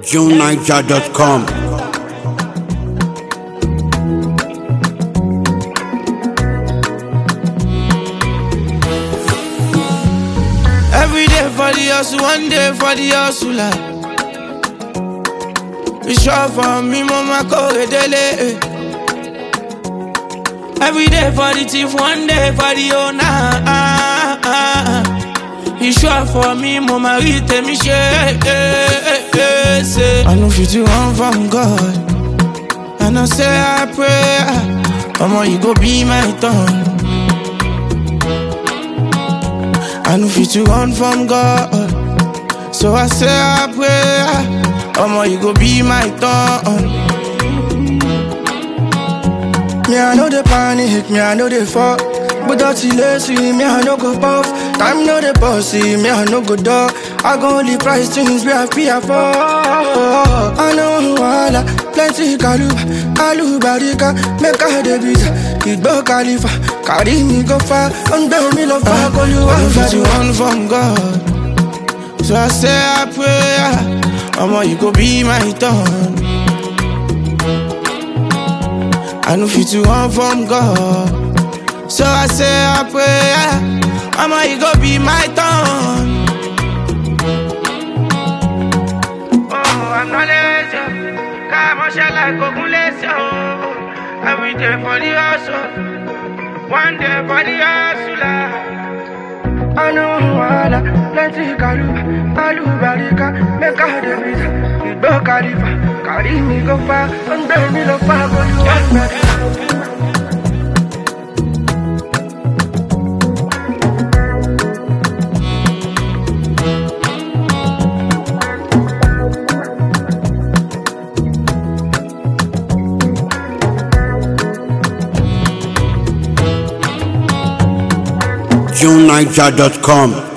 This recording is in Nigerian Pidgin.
JuneNiger.com. Every day for the hustle, one day for the hustler. It's sure for me, mama, go dele. Every day for the thief, one day for the owner. It's sure for me, mama, read me share. I know fit you run from God. I know say I pray. Mama, you go be my tongue. I know fit to run from God. So I say I pray, Omo, you go be my thorn. Me, I know the panic, me, I know the fall. But that's lazy, me, I no go puff. Time know the bossy, me, I no go dog. I go only price things where I fear for. I know wala, plenty kaluba, alubarika, make a debit. Igbo Khalifa, carry me go far, and bear me love, I call you I know one fit to for run from God. So I say I pray, Omo, you go be my thorn. I know fit to run from God. So I say I pray, Omo, you go be my thorn. Oh, I'm not lazy. Come on, shall I go lazy? Every day for the hustle, one day for the hustler. I know wala, plenty kaluba, alubarika, make a debit. Igbo Khalifa, carry me go far, and bear me love, I call you one for JuneNiger.com.